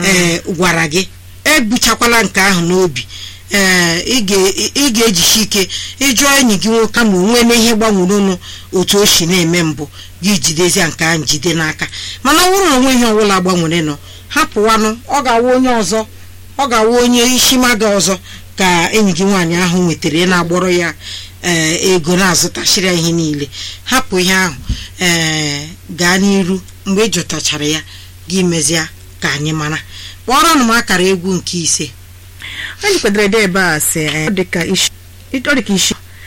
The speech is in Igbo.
ee gwara gị ebuchakwala nke ahụ n'obi ee ị ga- ị ga-ejisi ike ịjụọ enyi gị nwoke ma onwe na ihe gbanwerenụ otu o si na-eme mbụ gị jidezie nke ahụ jide n'aka mana ọ bụrụ na onwe ihe ọbụla gbanwere nọ hapụwanụ ọ ga-awụ onye ọzọ ọ ga-awụ onye isi maga ọzọ ka enyi gị nwaanyị ahụ nwetara ị na-agbọrọ ya ee ego na-azụtachiri ya ihe niile hapụ ihe ahụ ee gaa n'iru mgbe ị jụtachara ya gị mezie ka anyị mara kpọrọ m akara egwu nke ise anyị kwadoro ede ebe a sị eh, ọ dịka isi ọ dịka isi